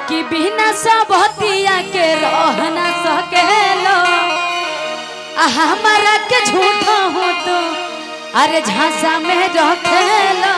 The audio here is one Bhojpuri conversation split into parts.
कि बिना सबतिया के रह न सकेलो आ हमारा के झूठो हो तो अरे झांसा में रखेलो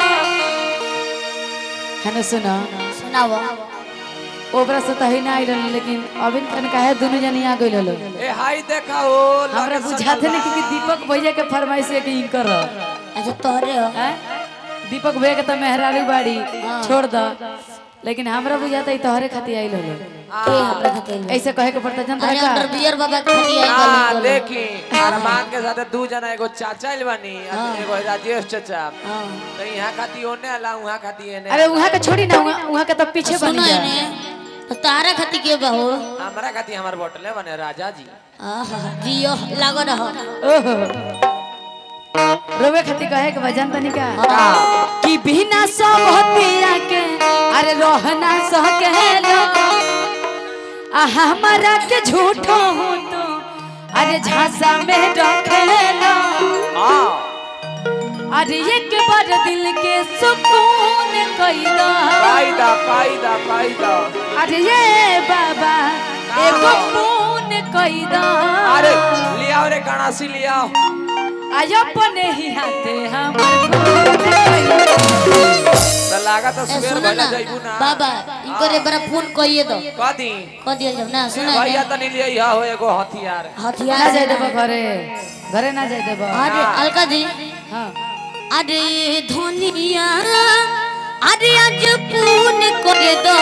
है ना सुना सुनाओ ओकरा से तो ही ना आइल लेकिन अभी तन काहे दोनों जनी आ गइल लो ए हाय देखा हो हमरा बुझाते नहीं कि दीपक भैया के फरमाइश है कि इनकर अच्छा तोहरे हो हैं? दीपक भैया के तो मेहरारू बाड़ी छोड़ द लेकिन हमरा बुझाता है तोहरे खातिर आइल लो के हमरा खातिर ऐसे कहे के पड़ता जनता अरे का अंडर बियर बाबा खाली आई हाँ गली देखी अरमान के साथ दू जना एगो चाचा आइल बानी आ एगो राजेश चाचा हां तो यहाँ खाती ओने आला वहाँ खाती एने अरे वहाँ के छोड़ी ना वहाँ वहाँ के तो पीछे बन सुनो जा ने तो तारा खातिर के बा हो हमारा खाती हमार बोतले बने राजा जी आहा जियो लागो रहो ओहो रोवे खातिर कहे के वजन तनी का कि बिना सबतिया के अरे रहना सकेलो आ हमारा के झूठो हो तो अरे झांसा में रखेलो हाँ अरे एक बार दिल के सुकून कइदा कायदा कायदा कायदा अरे ये बाबा एगो खून कइदा अरे लियाओ रे गणासी लियाओ आज अपने ही हाथे हमर खून कइदा तो लागा तो ए सुबह सुनो भला ना जाइबू ना बाबा इनको रे बड़ा फोन कइए दो कदी क दिया जब ना सुनो भैया ने तो नहीं लिया हो एगो हथियार ना हथियार जाए देबो घरे घरे ना जाए देबो अरे अलका जी हाँ अरे धोनिया अरे आज पून करे दो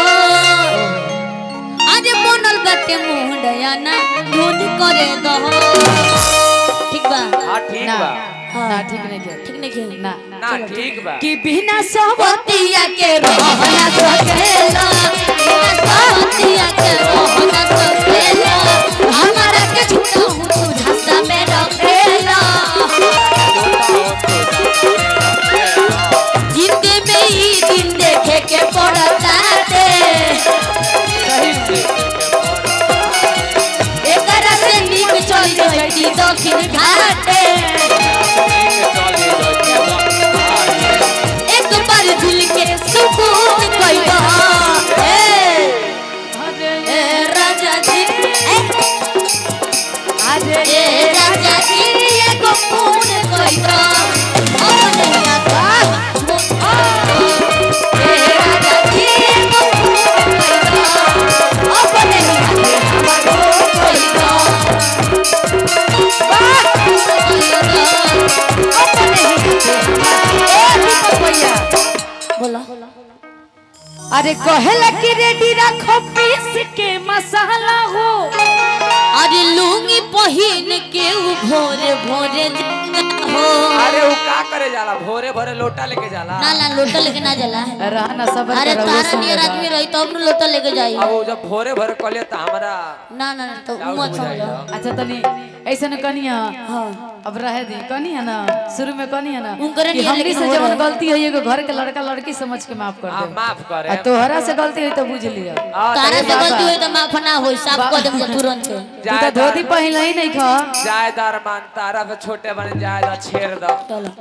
अरे बनल बाटे मुंडया ना धोन करे दो ठीक बा हाँ ठीक ना बा ना ठीक नहीं किया ठीक नहीं खेल ना ना ठीक बा कि बिना सबतिया के रहना सकेला साथिया के रोहना सकेला हमारा के झूठो हूँ तू झांसा में रखेला जिंदे में ही दिन देखे के पड़ता दे एकरा से नीक चल जइती दक्षिण घाटे एक बार दिल के सुकून कइबा ए ए राजा जी ए अरे ए राजा जी एगो खून कइबा अपने आता ए राजा जी एगो खून कइबा अपने हाथे हमर कइबा अपने ए दीपक भैया बोला अरे कहेला कि रेडी रखो पीस के मसाला हो अरे लुंगी पहिन के उ भोरे भोरे जाला हो अरे वो का करे जाला भोरे भोरे लोटा लेके जाला ना ना लोटा लेके ना जाला रहना सब अरे तारा नियर आदमी रही तब न लोटा लेके जाई अब वो जब भोरे भोरे कले तो हमारा ना ना तो डाउट मत बुझाइल। समझो अच्छा तनी ऐसे न कनिया हाँ अब रहे दी कनी है ना शुरू में कनी है ना उनकरे कि नियर हमनी लेकिन से हो जवन रहा है। गलती है एगो घर के लड़का लड़की समझ के माफ कर हाँ दे माफ करे आ तोहरा से गलती हुई तो बुझ लिया हाँ, तारा से बाबा। गलती हुई तो माफ ना होई साफ कर देम जे तुरंत से तू तो धोती पहन ही नहीं खा जायदार मान तारा पे छोटे बने जायदा छेड़ दो चलो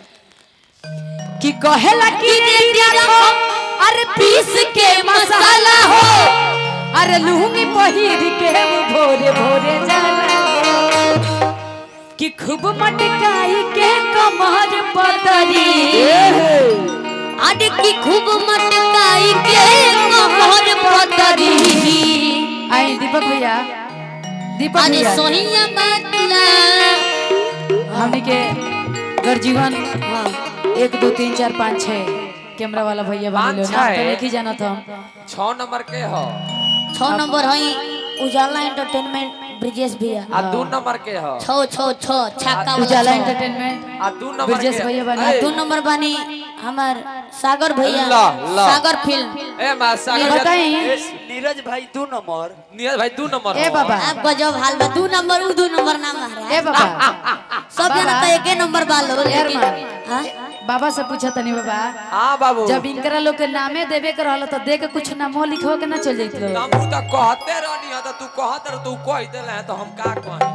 कि कहेला कि रेडी रखो अरे पीस के मसाला हो अरे लुंगी पहिर के वो भोरे भोरे जाला कि खूब मटकाई के कमर पतरी अरे की खूब मटकाई के कमर पतरी आई दीपक भैया दीपक अरे भैया सोहिया मतला हमनी के गर्जीवन हां एक दो तीन चार पाँच छः कैमरा वाला भैया बन लो पाँच, नाम तो छः? नहीं जाना था छह नंबर के हो छह नंबर हई उजाला एंटरटेनमेंट ब्रिजेश भैया आ दू नंबर के हो छो छो छो छक्का वाला उजाला छो। एंटरटेनमेंट आ दू नंबर ब्रजेश के भैया बने। ए, दो नंबर बानी हमार सागर भैया ला, ला। सागर फिल्म ए मा सागर बताई नीरज भाई दू नंबर नियत भाई दू नंबर ए हो। बाबा आप गजब हाल बा दो नंबर उ दो नंबर नाम हमारा ए बाबा सब जना तो एके नंबर बालो यार लेकिन मान। हाँ? बाबा से पूछा तनी बाबा हाँ बाबू जब इनकरा लोग के नामे देवे के रहल तो दे के कुछ नामो लिखो के ना चल जाइत लोग हम तो कहते रहनी है तो तू कहत रह तू कह देले है तो हम का कही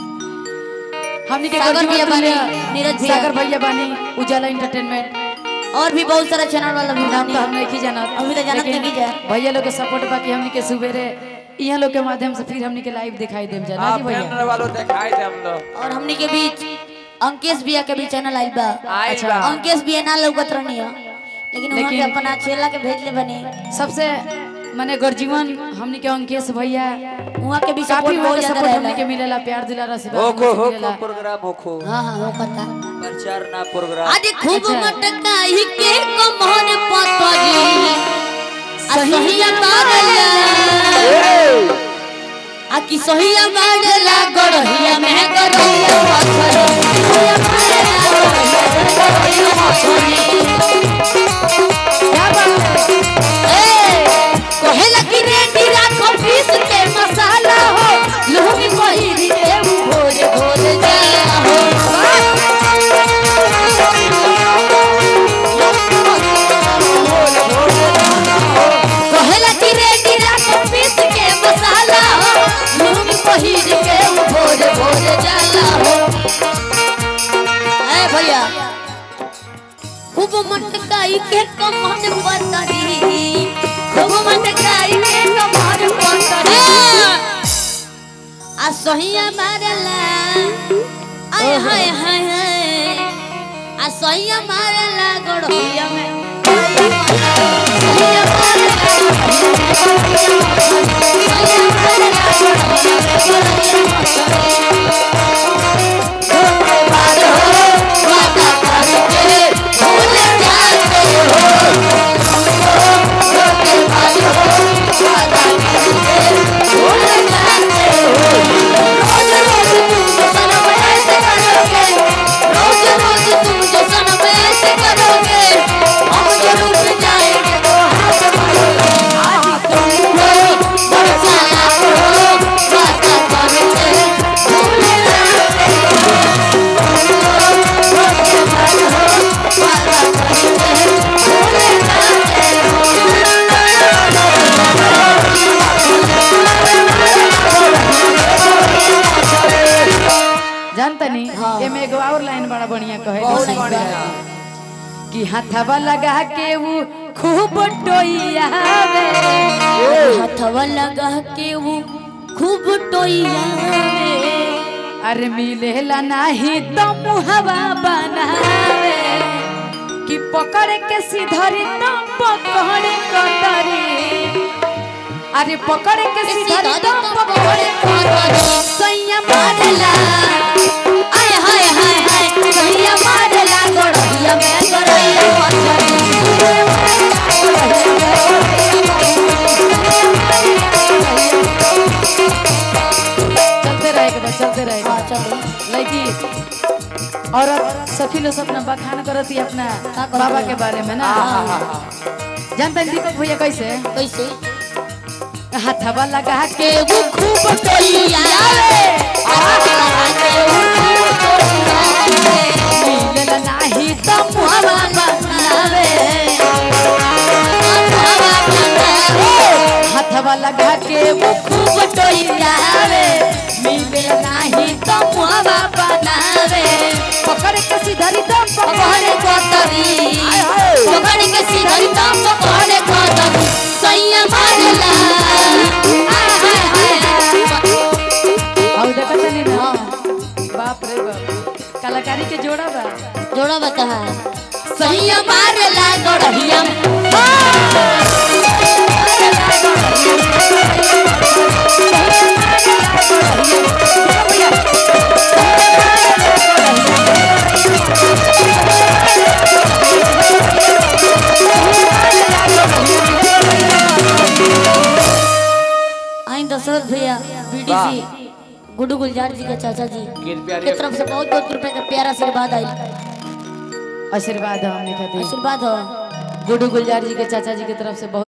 हमनी के सागर गर्जीवन भैया तुल्य बानी, नीरज भैया। सागर भैया बानी उजाला एंटरटेनमेंट और भी बहुत सारा चैनल वाला भी नाम बानी तो हम नहीं जानत अभी तो जानत लेकिन नहीं जा। भैया लोग के सपोर्ट बाकी हमनी के सुबेरे यहाँ लोग के माध्यम से फिर हमनी के लाइव दिखाई देम जाना हाँ जी भैया फैन वालों दिखाई दे हम लोग और हमनी के बीच अंकेश बिया के भी चैनल आइल बा आइल बा। अंकेश बिया ना लौकत रहनी है लेकिन वहाँ के लेकिन- अपना चेला के भेज ले बनी सबसे माने गर्जीवन हमनी के अंकेश भैया वहाँ के भी काफी सपोर्ट वहाँ बहुत के ज्यादा सपोर्ट हमनी के रहेला मिलेला प्यार दिला आशीर्वाद होखो हमनी से होखो मिलेला प्रोग्राम होखो हाँ हाँ वो कथा प्रचार ना प्रोग्राम आज खूब अच्छा। मटकाई के कमर पतरी सहिया बारला आ कि सहिया बारला गड़हिया में गड़हिया पथरी सहिया बारला गड़हिया पथरी क्या बात है ए कहेला कि रेडी राखो पीस के मसाला हो लूंगी पहिरी के भोर भोर जाला हो कहेला कि रेडी राखो पीस के मसाला हो लूंगी पहिर के भोर भोर जाला हो ए भैया खूब मटकाई के कमर पतरी खूब मटकाई के कमर पतरी आ सहिया मारला आय हाय हाय हाय आ सहिया मारला गड़हिया में सहिया मारला जानता नहीं हाँ। एमे एगो और लाइन बड़ा बढ़िया कहे बहुत जैसे बढ़िया। कि हाथवा लगा के वो खूब टोइयावे हथवा लगा के वो खूब टोइया अरे मिलेला नाही तो मुहवा बनावे कि पकड़ के सीधरी तो पकड़ कतरी अरे पकड़ के सीधरी तो पकड़ सैया मारला आय हाय हाय हाय सैया मारला गड़हिया में गड़हिया पथरी चलते रहेगा बस चलते रहेगा हाँ चलो लड़की औरत सखी लोग अपना बखान करती है अपना का करती बाबा है? के बारे में ना जानते हैं दीपक भैया कैसे कैसे हाथवा लगा के के वो खूब टोइया हथवा लगा के वो खूब टोइया मिलल नाही तो मुहवा बनावे हाथवा लगा के वो खूब टोइयावे मिलल नाही तो मुहवा बनावे पकड़ के सीधरी तो पकड़े कोतरी पकड़ के सीधरी तो पकड़े कोतरी सैया मारला आय हाय हाय और देखो तनी ना बाप रे बाप कलाकारी के जोड़ा बा जोड़ा बता सैया मारला गड़हिया में आई दशरथ भैया बीडीसी गुड्डू गुलजार जी के चाचा जी कृपया के तरफ से बहुत बहुत रुपए का प्यारा आशीर्वाद आई आशीर्वाद हमने खातिर आशीर्वाद हो गुड्डू गुलजार जी के चाचा जी की तरफ से बहुत